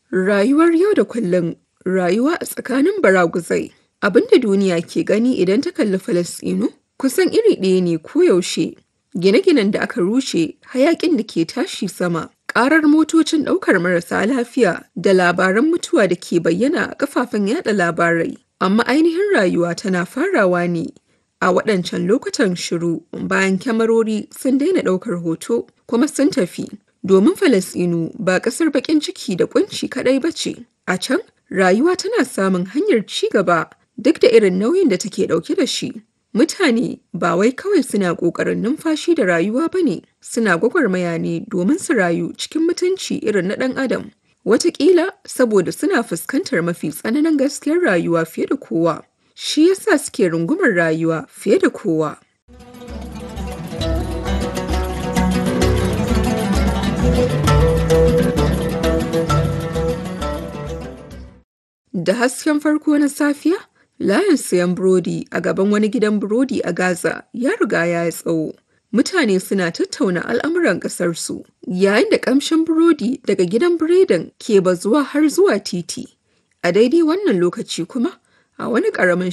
Rayuwar yau da kullum, rayuwa a tsakanin baraguzai. Abin da duniya ke gani idan ta kalli Falasɗinu kusan iri ɗaya ne koyaushe. Gine-ginen da aka rushe, hayaƙin da ke tashi sama, ƙarar motocin ɗaukar marasa lafiya da labaran mutuwa da ke bayyana a kafafen yada labarai. Amma ainihin rayuwa tana farawa ne a waɗancan lokutan shiru bayan kyamarori sun daina ɗaukar hoto kuma sun tafi. Domin Falasɗinu ba ƙasar baƙin ciki da ƙunci kaɗai ba ce. A can, rayuwa tana samun hanyar ci gaba duk da irin nauyin da take ɗauke da shi. Mutane ba wai kawai suna ƙoƙarin numfashi da rayuwa ba ne, suna gwagwarmaya ne domin su rayu cikin mutunci irin na ɗan adam. Wataƙila saboda suna fuskantar mafi tsananin gaskiyar rayuwa fiye da kowa. Shi yasa suke rungumar rayuwa fiye da kowa. Da hasken farko na safiya, layin sayan burodi a gaban wani gidan burodi a Gaza ya riga ya yi tsawo. Mutane suna tattauna al'amuran ƙasarsu, yayin da ƙamshin burodi daga gidan biredin ke bazuwa har zuwa titi. A daidai wannan lokaci kuma, a wani ƙaramin